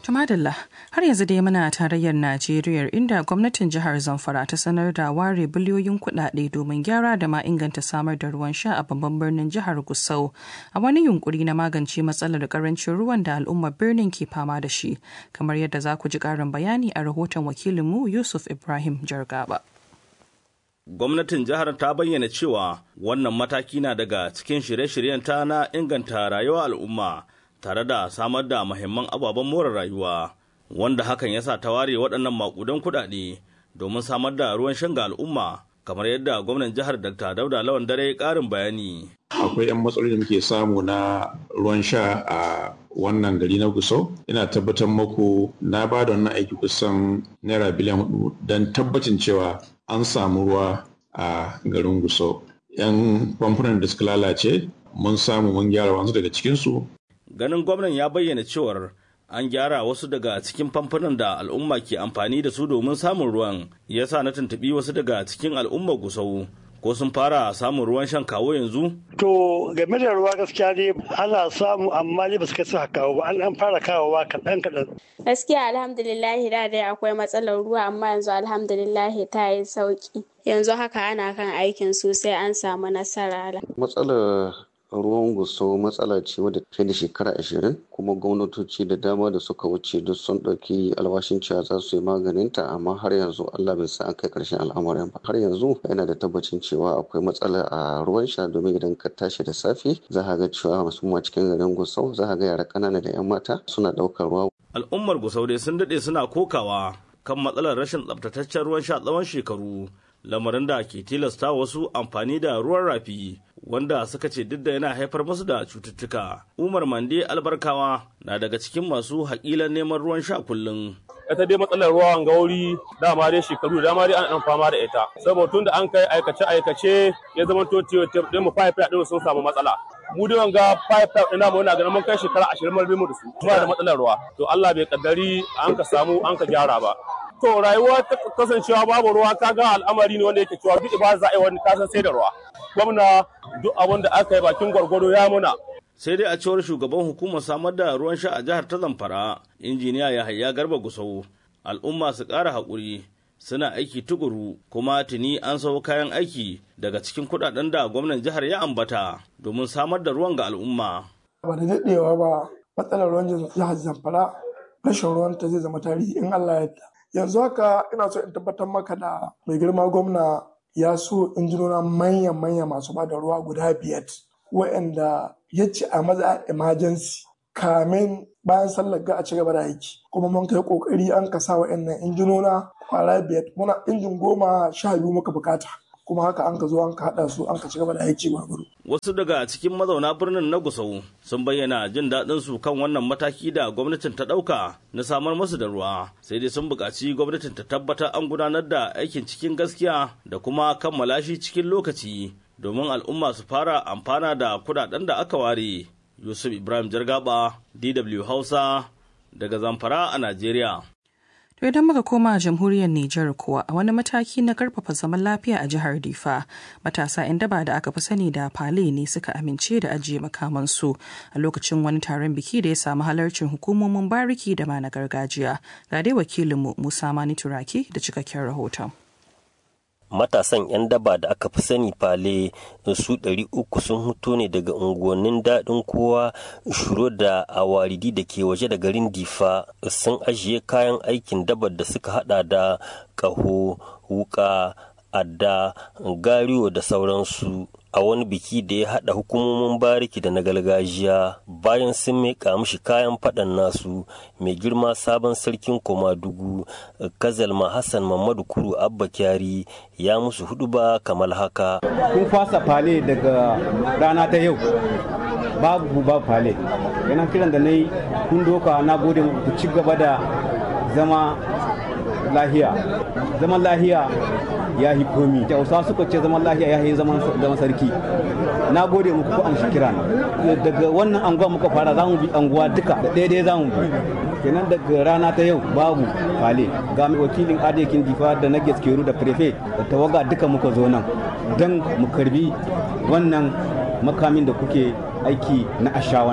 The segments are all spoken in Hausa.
Tumadalla har yanzu dai muna tarayyar Najeriya inda gwamnatin jihar Zamfara ta sanar da ware biliyoyin kuɗaɗe domin gyara da ma inganta samar da ruwan sha a babban birnin jihar Gusau a wani yunkuri na magance matsalar karancin ruwan da al'ummar birnin ke fama da shi kamar yadda za ku ji ƙarin bayani a rahoton wakilinmu Yusuf Ibrahim Jargaba. gwamnatin jihar ta bayyana cewa wannan mataki na daga cikin shirye-shiryenta na inganta rayuwar al'umma tare da samar da mahimman ababen more rayuwa wanda hakan ya sa ta ware waɗannan maƙudan kuɗaɗe domin samar da ruwan shan ga al'umma kamar yadda gwamnan jihar dr dauda lawan dare ƙarin bayani akwai 'yan matsaloli da muke samu na ruwan sha a wannan gari na gusau ina tabbatar muku na ba da wannan aiki kusan naira biliyan hudu don tabbacin cewa an samu ruwa a garin gusau 'yan famfunan da suka lalace mun samu mun gyara wasu daga cikinsu ganin gwamnan ya bayyana cewar an gyara wasu daga cikin famfunan da al'umma ke amfani da su domin samun ruwan ya sa na tuntuɓi wasu daga cikin al'ummar gusau ko sun fara samun ruwan shan kawo yanzu? To game da ruwa gaskiya ne ana samu amma ne ba su kai su kawo ba an fara kawowa kaɗan kaɗan. Gaskiya alhamdulillahi da dai akwai matsalar ruwa amma yanzu alhamdulillahi ta yi sauki. Yanzu haka ana kan aikin sosai an samu nasara. Matsalar ruwan gusau matsala ce wadda fiye da shekara ashirin kuma gwamnatoci da dama da suka wuce duk sun ɗauki alwashin cewa za su yi maganinta amma har yanzu Allah bai sa an kai ƙarshen al'amarin ba har yanzu yana da tabbacin cewa akwai matsala a ruwan sha domin idan ka tashi da safe za ka ga cewa musamman cikin garin gusau za ka ga yara ƙanana da 'yan mata suna ɗaukar ruwa. al'ummar gusau dai sun daɗe suna kokawa kan matsalar rashin tsabtataccen ruwan sha tsawon shekaru lamarin da ke tilasta wasu amfani da ruwan rafi wanda suka ce duk da yana haifar musu da cututtuka. Umar Mande Albarkawa na daga cikin masu haƙilan neman ruwan sha kullum. ita dai matsalar ruwan gauri dama dai shekaru da dama dai an fama da ita saboda tun da an kai aikace aikace ya zama to din mu pipe din sun samu matsala mu dai wanga pipe pipe ina mu na ganin mun kai shekara 20 mun mu da su ba da matsalar ruwa to Allah bai kaddari an ka samu an ka gyara ba to rayuwa ta kasancewa babu ruwa kaga al'amari ne wanda yake cewa duk ba za a yi wani kasan sai da ruwa gwamna duk abin da aka yi bakin gwargwado ya muna sai dai a cewar shugaban hukumar samar da ruwan sha a jihar ta zamfara injiniya yahaya garba gusau al'umma su ƙara haƙuri suna aiki tukuru kuma tuni an sau kayan aiki daga cikin kuɗaɗen da gwamnan jihar ya ambata domin samar da ruwan ga al'umma. ba da daɗewa ba matsalar ruwan jihar zamfara rashin ruwan ta zai zama tarihi in allah ya yarda yanzu haka ina so in tabbatar maka da mai girma gwamna ya so injinona manya-manya masu ba da ruwa guda biyar waɗanda ya ce a maza emergency kamin bayan sallar ga a ci gaba da aiki kuma mun kai kokari an ka sa waɗannan injinona kwara biyar muna injin goma sha biyu muka bukata kuma haka an ka zo an ka haɗa su an ka ci gaba da aiki gwargwaro. Wasu daga cikin mazauna birnin na Gusau sun bayyana jin daɗin su kan wannan mataki da gwamnatin ta ɗauka na samar musu da ruwa sai dai sun buƙaci gwamnatin ta tabbatar an gudanar da aikin cikin gaskiya da kuma kammala shi cikin lokaci domin al'umma su fara amfana da kuɗaɗen da aka ware. Yusuf Ibrahim Jargaba, DW Hausa, daga Zamfara a Najeriya. To idan muka koma jamhuriyar Nijar kuwa a wani mataki na karfafa zaman lafiya a jihar Difa, matasa 'yan daba da aka fi sani da Fale ne suka amince da ajiye makamansu a lokacin wani taron biki da ya samu halarcin hukumomin bariki da ma na gargajiya. Ga dai wakilinmu Musa Mani Turaki da cikakken rahoton. matasan 'yan daba da aka fi sani fale su ɗari uku sun huto ne daga unguwannin daɗin kowa shuro da awaridi da ke waje da garin difa sun ajiye kayan aikin dabar da suka hada da ƙaho wuka adda gariyo da sauransu a wani biki da ya haɗa hukumomin bariki da na gargajiya bayan sun miƙa mishi kayan faɗan nasu mai girma sabon sarkin komadugu kazalma hassan mamadu kuru abba kyari ya musu hudu ba kamar haka kun fasa fale daga rana ta yau babu babu fale yana kiran da na yi kun doka na gode ku ci gaba da zama lahiya zaman lahiya ya yi komi hausa suka ce zaman lahiya ya yi zaman sarki na gode muku ku amshi kira daga wannan anguwa muka fara za mu bi anguwa duka da daidai za mu bi kenan daga rana ta yau babu fale ga mai wakilin adekin difa da na gaskeru da prefe da tawaga duka muka zo nan don mu karbi wannan makamin da kuke aiki na asha wannan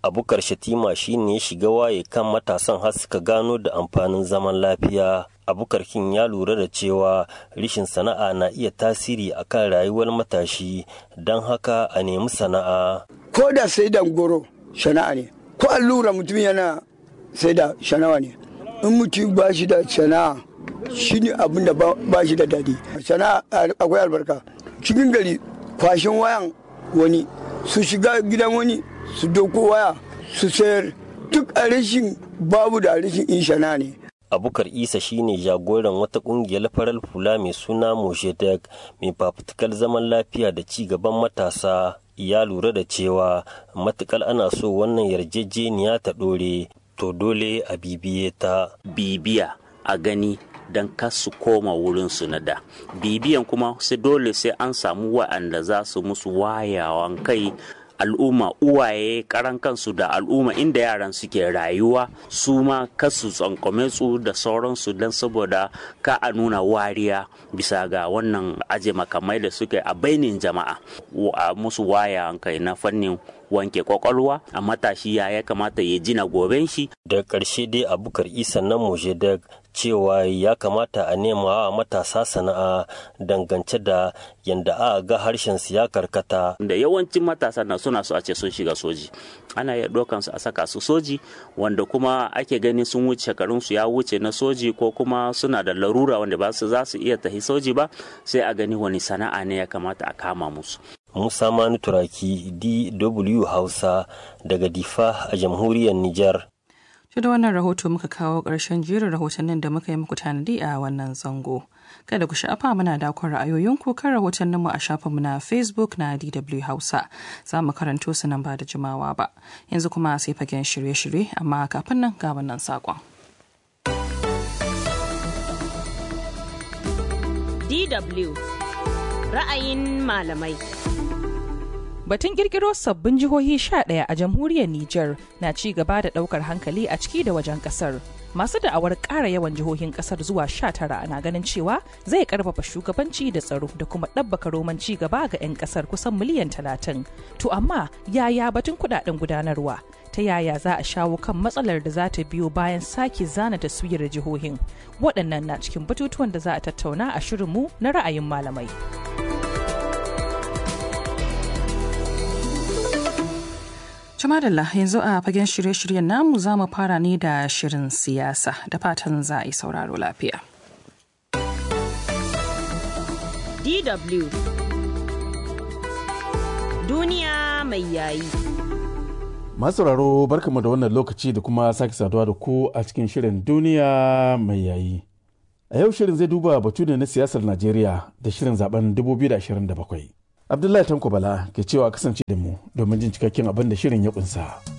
abukar shatima shine ya shiga waye kan matasan har suka gano da amfanin zaman lafiya abukar kin ya lura da cewa rishin sana'a na iya tasiri akan rayuwar matashi don haka a nemi sana'a ko da sai da goro sana'a ne ko allura mutum yana sai da sana'a ne in mutum ba shi da sana'a shi ne abin da ba shi da daɗi sana'a akwai albarka cikin gari kwashin wayan wani su shiga gidan wani su doko waya su sayar duk a rashin babu da rashin in sana'a ne abukar isa shine jagoran wata kungiyar farar hula mai suna moshedek mai fafutukar zaman lafiya da ci gaban matasa ya lura da cewa matukar ana so wannan yarjejeniya ta ɗore to dole a bibiye ta bibiya a gani don su koma wurinsu na da bibiyan kuma sai dole sai an samu wa'anda za su musu wayawan kai al'umma uwaye karan kansu da al'umma inda yaran suke rayuwa su ma kasu tsankome su da sauransu don saboda ka a nuna wariya bisa ga wannan aje makamai da suke a bainin jama'a a musu waya kai na fannin wanke kwakwalwa a matashi ya ya kamata ya jina goben shi da ƙarshe dai abukar isa na mojedek cewa ya kamata a nema wa matasa sana'a dangance da yadda a ga harshen su ya karkata. Da yawancin matasa na suna so a ce sun shiga soji. Ana iya ɗaukan su a saka su soji wanda kuma ake ganin sun wuce shekarun su ya wuce na soji ko kuma suna da larura wanda ba su za su iya tafi soji ba sai a gani wani sana'a ne ya kamata a kama musu. Musa Manu Turaki DW Hausa daga Difa a jamhuriyar Nijar. Shi da wannan rahoto muka kawo ƙarshen jerin rahotannin da muka yi muku tanadi a wannan zango. Kada ku sha'afa muna dakon ra'ayoyinku kan rahotanninmu a shafinmu na Facebook na DW Hausa. Za mu karanto su nan ba da jimawa ba. Yanzu kuma sai fagen shirye-shirye amma kafin nan ga wannan saƙon. DW ra'ayin malamai. Batun kirkiro sabbin jihohi 11 a jamhuriyar Nijar na ci gaba da daukar hankali a ciki da wajen kasar. Masu da'awar ƙara yawan jihohin kasar zuwa 19 na ganin cewa zai karfafa shugabanci da tsaro da kuma ɗabbaka roman ci gaba ga 'yan kasar kusan miliyan 30. To amma yaya batun kudaden gudanarwa? Ta yaya za a shawo kan matsalar da za ta biyo bayan sake zana taswirar jihohin? Waɗannan na cikin batutuwan da za a tattauna a shirinmu na ra'ayin malamai. Jamadalla yanzu a fagen shirye-shiryen namu za mu fara ne da shirin siyasa da fatan za a yi sauraro lafiya. DW Duniya mai yayi. Masauraro barkamu da wannan lokaci da kuma sake saduwa da ku a cikin shirin duniya mai yayi. A yau shirin zai duba batu ne na siyasar Najeriya da shirin zaben 2027. Abdullahi Tanko Bala ke cewa kasance da mu domin jin cikakken abin da shirin ya kunsa.